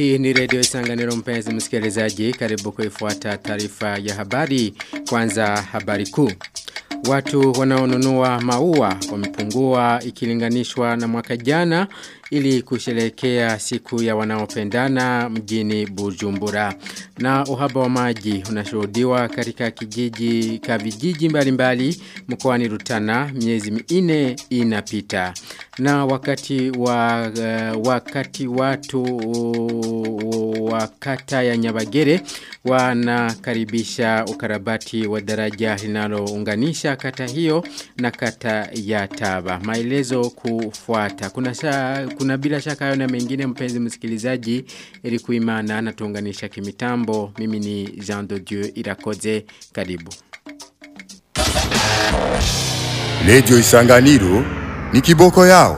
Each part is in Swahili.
Hii ni redio Isanganiro mpenzi msikilizaji karibu kuifuata taarifa ya habari kwanza habari kuu. Watu wanaonunua maua wamepungua ikilinganishwa na mwaka jana ili kusherekea siku ya wanaopendana mjini Bujumbura. Na uhaba wa maji unashuhudiwa katika kijiji ka vijiji mbalimbali mkoani Rutana miezi minne inapita. Na wakati wa uh, wakati watu uh, wa kata ya Nyabagere wanakaribisha ukarabati wa daraja linalounganisha kata hiyo na kata ya Taba. Maelezo kufuata. Kuna sha, kuna bila shaka hayo na mengine mpenzi msikilizaji ili kuimana na tuunganisha kimitambo. Mimi ni Jean de Dieu Irakoze. Karibu. Lejo Isanganiro ni kiboko yao.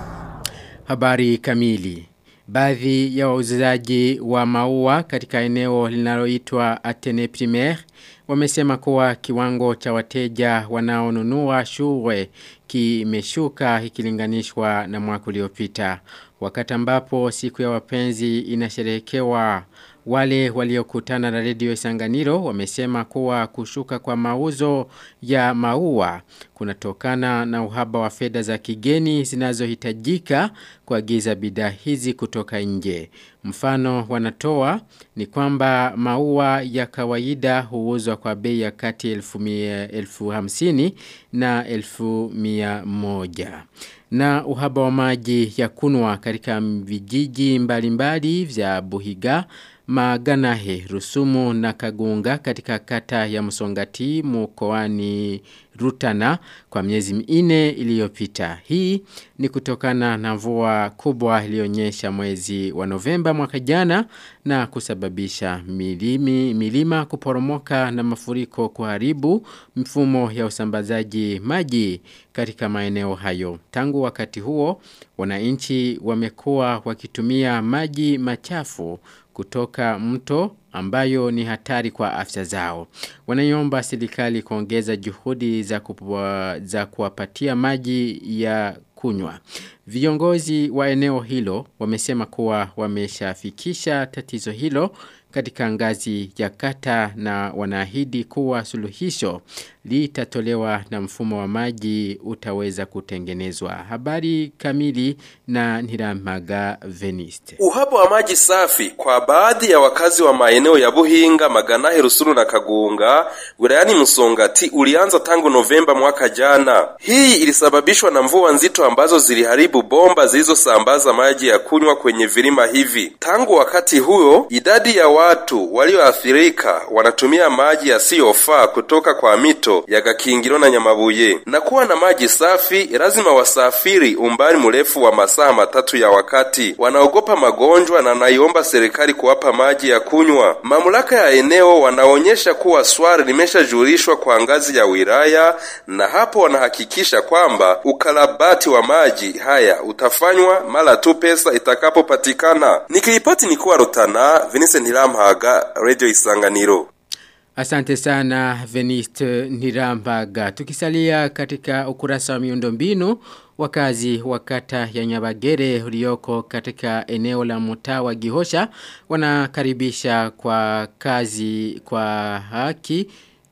Habari kamili. Baadhi ya wauzaji wa maua katika eneo linaloitwa Atene Primaire wamesema kuwa kiwango cha wateja wanaonunua shule kimeshuka ikilinganishwa na mwaka uliopita. Wakati ambapo siku ya wapenzi inasherehekewa wale waliokutana na redio Isanganiro wamesema kuwa kushuka kwa mauzo ya maua kunatokana na uhaba wa fedha za kigeni zinazohitajika kuagiza bidhaa hizi kutoka nje. Mfano wanatoa ni kwamba maua ya kawaida huuzwa kwa bei ya kati elfu, mia, elfu hamsini na elfu mia moja. Na uhaba wa maji ya kunwa katika vijiji mbalimbali vya Buhiga Maganahe, Rusumu na Kagunga katika kata ya Msongati mkoani Rutana kwa miezi minne iliyopita. Hii ni kutokana na mvua kubwa iliyonyesha mwezi wa Novemba mwaka jana na kusababisha milimi, milima kuporomoka na mafuriko kuharibu mfumo ya usambazaji maji katika maeneo hayo. Tangu wakati huo, wananchi wamekuwa wakitumia maji machafu kutoka mto ambayo ni hatari kwa afya zao. Wanaiomba serikali kuongeza juhudi za, kupua, za kuwapatia maji ya kunywa. Viongozi wa eneo hilo wamesema kuwa wameshafikisha tatizo hilo katika ngazi ya kata na wanaahidi kuwa suluhisho litatolewa na mfumo wa maji utaweza kutengenezwa. Habari kamili na Niramaga Veniste. Uhaba wa maji safi kwa baadhi ya wakazi wa maeneo ya Buhinga, Maganahe, Rusuru na Kagunga wilayani Msongati ulianza tangu Novemba mwaka jana. Hii ilisababishwa na mvua nzito ambazo ziliharibu bomba zilizosambaza maji ya kunywa kwenye vilima hivi. Tangu wakati huo, idadi ya watu walioathirika wanatumia maji yasiyofaa kutoka kwa mito ya Gakingiro na Nyamabuye. Na kuwa na maji safi, lazima wasafiri umbali mrefu wa masaa matatu ya wakati. Wanaogopa magonjwa na naiomba serikali kuwapa maji ya kunywa. Mamlaka ya eneo wanaonyesha kuwa swali limeshajulishwa kwa ngazi ya wilaya, na hapo wanahakikisha kwamba ukarabati wa maji haya utafanywa mara tu pesa itakapopatikana. Nikiripoti ni kuwa Rutana, Vincent Hiramhaga, Radio Isanganiro. Asante sana Veniste Nirambaga. Tukisalia katika ukurasa wa miundombinu wakazi wa kata ya Nyabagere ulioko katika eneo la mtaa wa Gihosha wanakaribisha kwa kazi kwa haki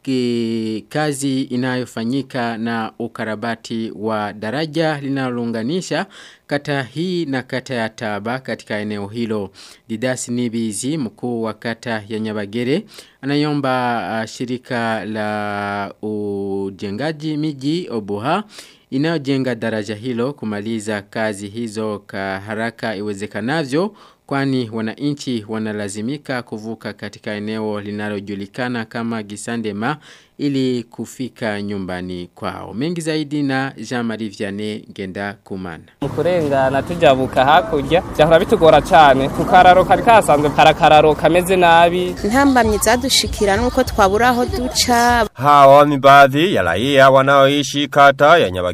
ki, kazi inayofanyika na ukarabati wa daraja linalounganisha kata hii na kata ya Taba katika eneo hilo. Didasi Nibizi mkuu wa kata ya Nyabagere anayomba uh, shirika la ujengaji miji Obuha inayojenga daraja hilo kumaliza kazi hizo ka haraka iwezekanavyo kwani wananchi wanalazimika kuvuka katika eneo linalojulikana kama Gisandema ili kufika nyumbani kwao. Mengi zaidi na Jean-Marie Vianney Ngenda Kumana. Mukurengana tujabuka hakurya byahora bitugora cyane kukararo kari kasanzwe karakararo kameze nabi. Ntambamye zadushikira nuko twabura aho duca. Hawa ni baadhi ya raia wanaoishi kata ya Nyabagere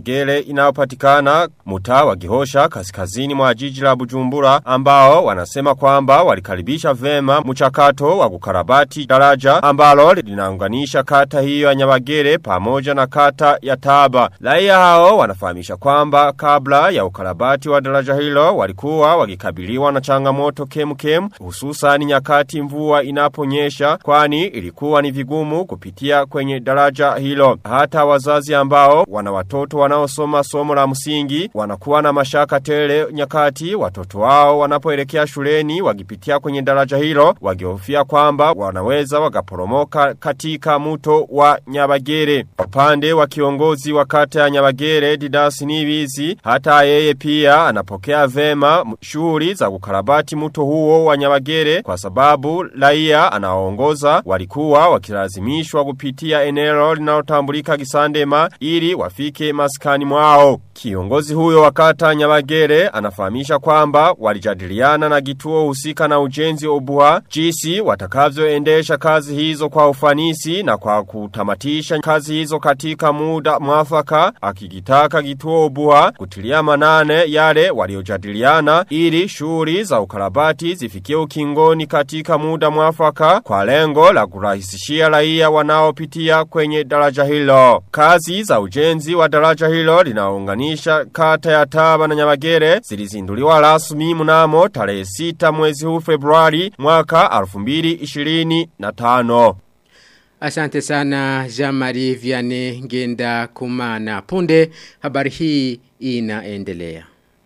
Nyabagele inayopatikana mtaa wa Gihosha kaskazini mwa jiji la Bujumbura ambao wanasema kwamba walikaribisha vema mchakato wa kukarabati daraja ambalo linaunganisha kata hiyo ya Nyabagele pamoja na kata ya Taba. Raia hao wanafahamisha kwamba kabla ya ukarabati wa daraja hilo walikuwa wakikabiliwa na changamoto kemkem hususan nyakati mvua inaponyesha kwani ilikuwa ni vigumu kupitia kwenye daraja hilo. Hata wazazi ambao wana watoto wanaosoma somo la msingi wanakuwa na mashaka tele nyakati watoto wao wanapoelekea shuleni wakipitia kwenye daraja hilo wakihofia kwamba wanaweza wakaporomoka katika mto wa Nyabagere. Upande wa kiongozi wa kata ya Nyabagere Didas Nibizi hata yeye pia anapokea vema shughuli za kukarabati mto huo wa Nyabagere kwa sababu raia anaongoza walikuwa wakilazimishwa kupitia eneo linalotambulika Kisandema ili wafike maskani mwao. Kiongozi huyo wakata Nyabagere anafahamisha kwamba walijadiliana na kituo husika na ujenzi obuha jinsi watakavyoendesha kazi hizo kwa ufanisi na kwa kutamatisha kazi hizo katika muda mwafaka akikitaka kituo obuha kutilia manane yale waliojadiliana ili shughuli za ukarabati zifikie ukingoni katika muda mwafaka kwa lengo la kurahisishia raia wanaopitia kwenye daraja hilo. Kazi za ujenzi wa daraja hilo linaunganisha kata ya Taba na Nyabagere zilizinduliwa rasmi mnamo tarehe 6 mwezi huu Februari mwaka 2025. Asante sana Jean-Marie Vianney Ngenda Kumana. Punde habari hii inaendelea.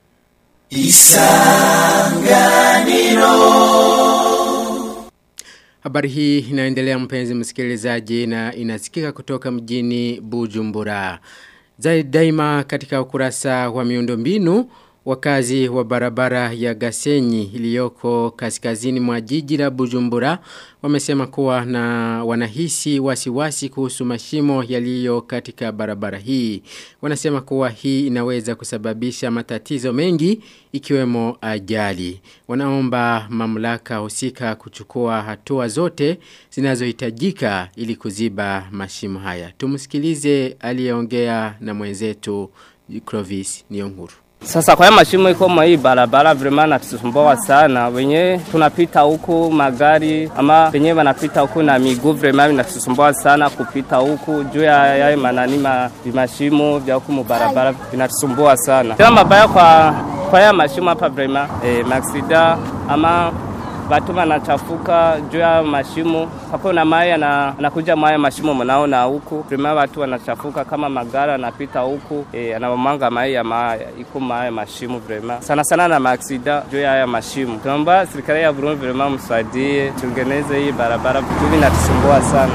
Habari hii inaendelea mpenzi msikilizaji na inasikika kutoka mjini Bujumbura. Zaidi daima katika ukurasa wa miundombinu wakazi wa barabara ya Gasenyi iliyoko kaskazini mwa jiji la Bujumbura wamesema kuwa na wanahisi wasiwasi kuhusu mashimo yaliyo katika barabara hii. Wanasema kuwa hii inaweza kusababisha matatizo mengi ikiwemo ajali. Wanaomba mamlaka husika kuchukua hatua zote zinazohitajika ili kuziba mashimo haya. Tumsikilize aliyeongea na mwenzetu Clovis Nionguru. Sasa kwa mashimo iko mwa hii barabara vrema natusumbua sana. Wenye tunapita huku magari ama wenye wanapita huku na miguu vrema vinatusumbua sana kupita huku juu ya yale manani ma, mashimo vya huku mubarabara vinatusumbua sana. Tena mabaya kwa kwa ya mashimo hapa vrema eh, maksida ama watu wanachafuka juu ya mashimo hapo na maji anakuja maji mashimo mnaona huku prima watu wanachafuka kama magari anapita huku e, anamanga maji ya maji iko maji mashimo vrema sana sana na maaksida juu ya haya mashimo tunaomba serikali ya Burundi vrema msaidie tengeneze hii barabara vitu vinatusumbua sana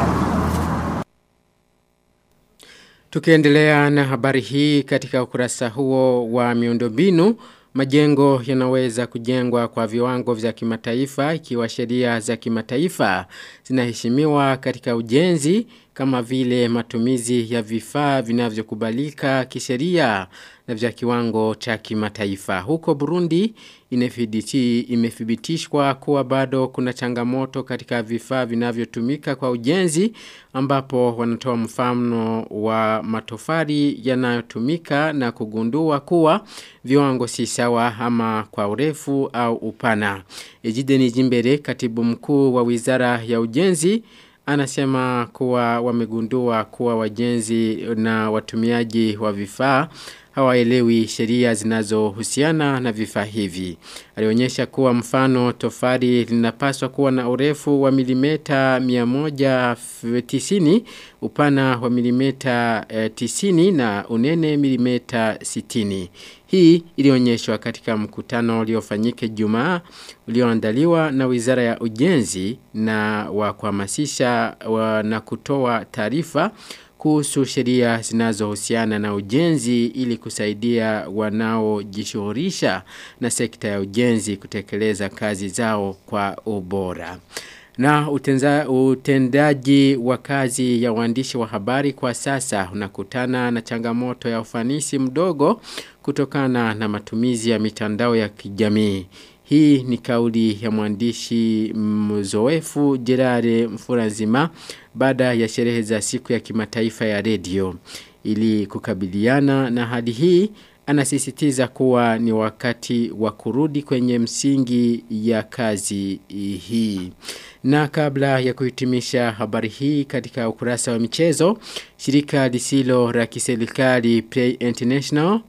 Tukiendelea na habari hii katika ukurasa huo wa miundombinu Majengo yanaweza kujengwa kwa viwango vya kimataifa ikiwa sheria za kimataifa zinaheshimiwa katika ujenzi kama vile matumizi ya vifaa vinavyokubalika kisheria na vya kiwango cha kimataifa. Huko Burundi inefiditi, imethibitishwa kuwa bado kuna changamoto katika vifaa vinavyotumika kwa ujenzi ambapo wanatoa mfano wa matofali yanayotumika na kugundua kuwa viwango si sawa ama kwa urefu au upana. Ejide Nijimbere katibu mkuu wa Wizara ya Ujenzi anasema kuwa wamegundua kuwa wajenzi na watumiaji wa vifaa hawaelewi sheria zinazohusiana na vifaa hivi. Alionyesha kuwa mfano tofari linapaswa kuwa na urefu wa milimeta 190, upana wa milimeta 90 na unene milimeta 60. Hii ilionyeshwa katika mkutano uliofanyike Jumaa ulioandaliwa na Wizara ya Ujenzi na wa kuhamasisha na kutoa taarifa kuhusu sheria zinazohusiana na ujenzi ili kusaidia wanaojishughulisha na sekta ya ujenzi kutekeleza kazi zao kwa ubora. Na utenza, utendaji wa kazi ya waandishi wa habari kwa sasa unakutana na changamoto ya ufanisi mdogo kutokana na matumizi ya mitandao ya kijamii. Hii ni kauli ya mwandishi mzoefu Gerard Mfurazima baada ya sherehe za siku ya kimataifa ya redio. ili kukabiliana na hali hii anasisitiza kuwa ni wakati wa kurudi kwenye msingi ya kazi hii. Na kabla ya kuhitimisha habari hii katika ukurasa wa michezo, shirika lisilo la kiserikali Play International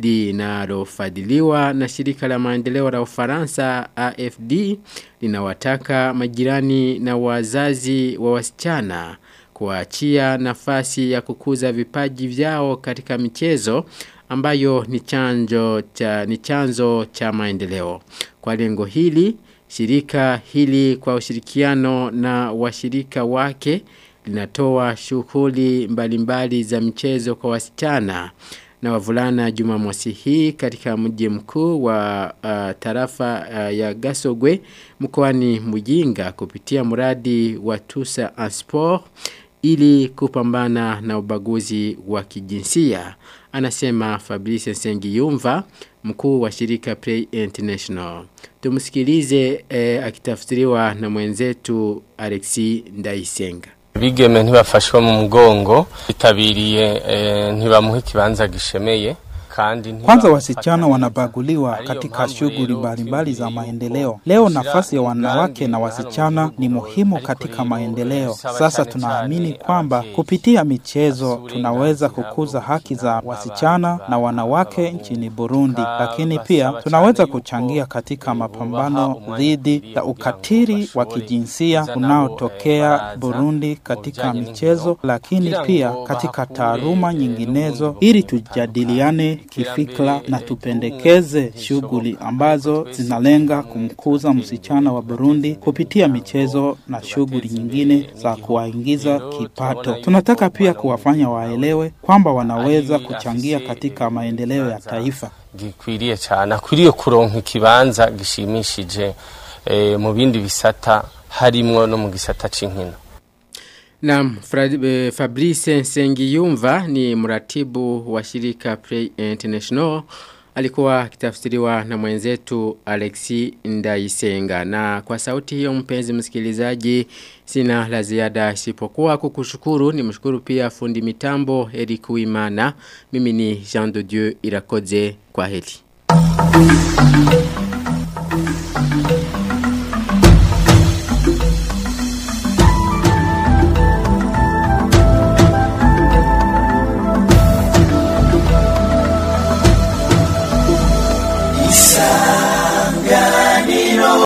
linalofadhiliwa na shirika la maendeleo la Ufaransa AFD linawataka majirani na wazazi wa wasichana kuachia nafasi ya kukuza vipaji vyao katika michezo ambayo ni chanzo cha ni chanzo cha maendeleo. Kwa lengo hili, shirika hili kwa ushirikiano na washirika wake linatoa shughuli mbalimbali za michezo kwa wasichana na wavulana Jumamosi hii katika mji mkuu wa uh, tarafa uh, ya Gasogwe mkoani Mujinga kupitia mradi wa Tusa Sport ili kupambana na ubaguzi wa kijinsia anasema Fabrice Sengiyumva mkuu wa shirika Play International tumsikilize eh, akitafsiriwa na mwenzetu Alexi Ndaisenga bigeme ntibafashwe mu mugongo bitabiriye eh, ntibamuha ikibanza gishemeye kandi Kwanza wasichana wanabaguliwa katika shughuli mbalimbali za maendeleo. Leo nafasi ya wanawake na wasichana ni muhimu katika maendeleo. Sasa tunaamini kwamba kupitia michezo tunaweza kukuza haki za wasichana na wanawake nchini Burundi, lakini pia tunaweza kuchangia katika mapambano dhidi ya ukatili wa kijinsia unaotokea Burundi katika michezo, lakini pia katika taaluma nyinginezo ili tujadiliane kifikra na tupendekeze shughuli ambazo zinalenga kumkuza msichana wa Burundi kupitia michezo na shughuli nyingine za kuwaingiza kipato. Tunataka pia kuwafanya waelewe kwamba wanaweza kuchangia katika maendeleo ya taifa. gikwiriye cyane akwiriye kuronka ikibanza gishimishije eh, mu bindi bisata harimwo no mu gisata c'inkino Naam, Fra- Fabrice Nsengiyumva ni mratibu wa shirika Play International. Alikuwa akitafsiriwa na mwenzetu Alexi Ndaisenga. Na kwa sauti hiyo mpenzi msikilizaji, sina la ziada isipokuwa kukushukuru. Ni mshukuru pia fundi mitambo Eric Uimana. Mimi ni Jean de Dieu Irakoze kwa heli.